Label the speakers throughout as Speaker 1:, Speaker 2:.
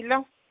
Speaker 1: ሄሎ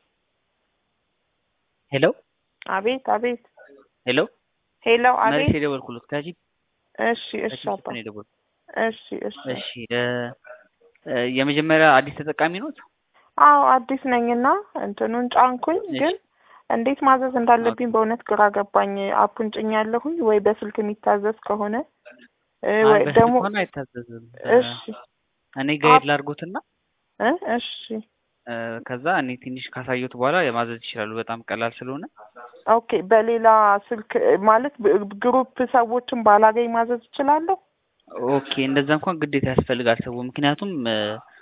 Speaker 2: ሄሎ
Speaker 1: አቤት አቤት
Speaker 2: ሄሎ
Speaker 1: ሄሎ
Speaker 2: መሬት
Speaker 1: አቤት
Speaker 2: የደወልኩለት ከጂ
Speaker 1: እሺ እሺ
Speaker 2: ከጂ
Speaker 1: አባ
Speaker 2: ነው የደወልኩት።
Speaker 1: እሺ እሺ
Speaker 2: እሺ እ እ የመጀመሪያ አዲስ ተጠቃሚ ኖት?
Speaker 1: አዎ አዲስ ነኝና እንትኑን ጫንኩኝ
Speaker 2: እሺ።
Speaker 1: ግን እንዴት ማዘዝ እንዳለብኝ በእውነት ግራ ገባኝ አፑን ጭኛለሁኝ ወይ በስልክ የሚታዘዝ ከሆነ እ
Speaker 2: አይ
Speaker 1: ወይ
Speaker 2: በስልክ
Speaker 1: ደግሞ
Speaker 2: ሆነ አይታዘዝም።
Speaker 1: እሺ
Speaker 2: እኔ ጋይድ
Speaker 1: አፕ-
Speaker 2: ላድርጎትና
Speaker 1: እ እሺ
Speaker 2: እ ከዛ እኔ ትንሽ ካሳየሁት በኋላ ማዘዝ ይችላሉ። በጣም ቀላል ስለሆነ
Speaker 1: ኦኬ በሌላ ስልክ ማለት ብ- ግሩፕ ሰዎችን ባላገኝ ማዘዝ እችላለሁ
Speaker 2: ኦኬ እንደዛ እንኳን ግዴታ ያስፈልጋል ሰው ምክንያቱም እ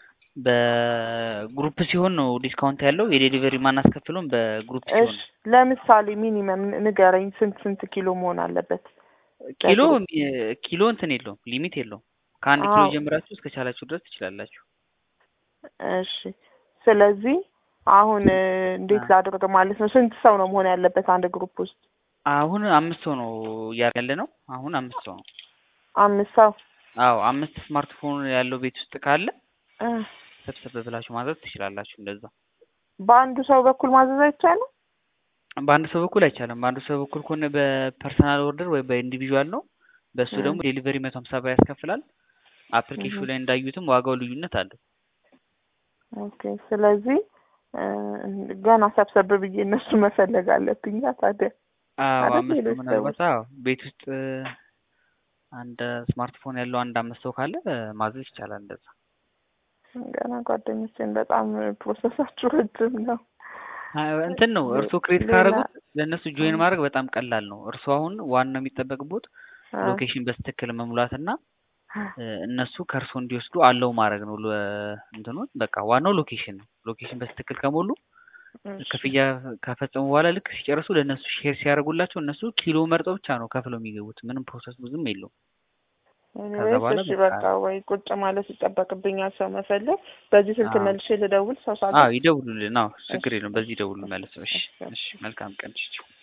Speaker 2: በግሩፕ ሲሆን ነው ዲስካውንት ያለው የዴሊቨሪ ማናስከፍለውም በግሩፕ ሲሆን
Speaker 1: እሺ ለምሳሌ ሚኒመም ንገረኝ ስንት ስንት ኪሎ መሆን አለበት
Speaker 2: ኪሎ
Speaker 1: በግሩፕ
Speaker 2: እ ኪሎ እንትን የለውም ሊሚት የለውም ከአንድ ኪሎ
Speaker 1: አዎ
Speaker 2: ጀምራችሁ እስከ ቻላችሁ ድረስ ትችላላችሁ
Speaker 1: እሺ ስለዚህ አሁን እ እንዴት
Speaker 2: አ-
Speaker 1: ላድርግ ማለት ነው ስንት ሰው ነው መሆን ያለበት አንድ ግሩፕ ውስጥ
Speaker 2: አሁን አምስት ሰው ነው እያልን ያለ ነው አሁን አምስት ሰው ነው
Speaker 1: አምስት ሰው
Speaker 2: አዎ አምስት ስማርትፎን ያለው ቤት ውስጥ ካለ
Speaker 1: እ
Speaker 2: ሰብሰብ ብላችሁ ማዘዝ ትችላላችሁ እንደዛ
Speaker 1: በአንዱ ሰው በኩል ማዘዝ አይቻልም
Speaker 2: በአንድ ሰው በኩል አይቻልም በአንዱ ሰው በኩል ከሆነ በፐርሰናል ኦርደር ወይ በኢንዲቪዥዋል ነው በእሱ
Speaker 1: እ
Speaker 2: ደግሞ ዴሊቨሪ መቶ ሀምሳ ብር ያስከፍላል አፕሊኬሽኑ
Speaker 1: እህ
Speaker 2: ላይ እንዳዩትም ዋጋው ልዩነት አለው
Speaker 1: ኦኬ ስለዚህ እ ገና ሰብሰብ ብዬ እነሱ መፈለግ አለብኝ ታዲያ
Speaker 2: አዎ
Speaker 1: አይደል
Speaker 2: አምስት ሰው
Speaker 1: ሌሎች
Speaker 2: ምናልባት
Speaker 1: ሰዎች
Speaker 2: አዎ ቤት ውስጥ እ አንድ ስማርትፎን ያለው አንድ አምስት ሰው ካለ እ ማዘዝ ይቻላል እንደዛ
Speaker 1: ገና ጓደኞቼን በጣም ፕሮሰሳችሁ ረጅም ነው
Speaker 2: አ- እንትን ነው
Speaker 1: ሌ-
Speaker 2: እርስዎ ክሬት
Speaker 1: ሌላ
Speaker 2: ካደረጉት ለእነሱ
Speaker 1: እ
Speaker 2: ጆይን ማድረግ በጣም ቀላል ነው እርስዎ አሁን ዋናው የሚጠበቅቦት
Speaker 1: እ
Speaker 2: ሎኬሽን በስትክክል መሙላት እና እ እነሱ ከእርስዎ እንዲወስዱ አለው ማድረግ ነው ሎ- እንትኑን በቃ ዋናው ሎኬሽን ነው ሎኬሽን በስትክክል ከሞሉ
Speaker 1: እሺ
Speaker 2: ክፍያ ከፈጸሙ በኋላ ልክ ሲጨርሱ ለእነሱ ሼር ሲያደርጉላቸው እነሱ ኪሎ መርጠው ብቻ ነው ከፍለው የሚገቡት ምንም ፕሮሰስ ብዙም የለውም ከዛ
Speaker 1: ኤኒዌይስ
Speaker 2: በኋላ
Speaker 1: እሺ
Speaker 2: በቃ
Speaker 1: በቃ ወይ ቁጭ ማለት ይጠበቅብኛል ሰው መፈለግ በዚህ ስልክ
Speaker 2: አዎ
Speaker 1: መልሼ ልደውል ሰው
Speaker 2: አዎ
Speaker 1: ሳገኝ
Speaker 2: ይደውሉልን አዎ
Speaker 1: እሺ
Speaker 2: ችግር የለውም በዚህ ይደውሉ መልሰው እሺ
Speaker 1: እሺ
Speaker 2: እሺ መልካም ቀን እሺ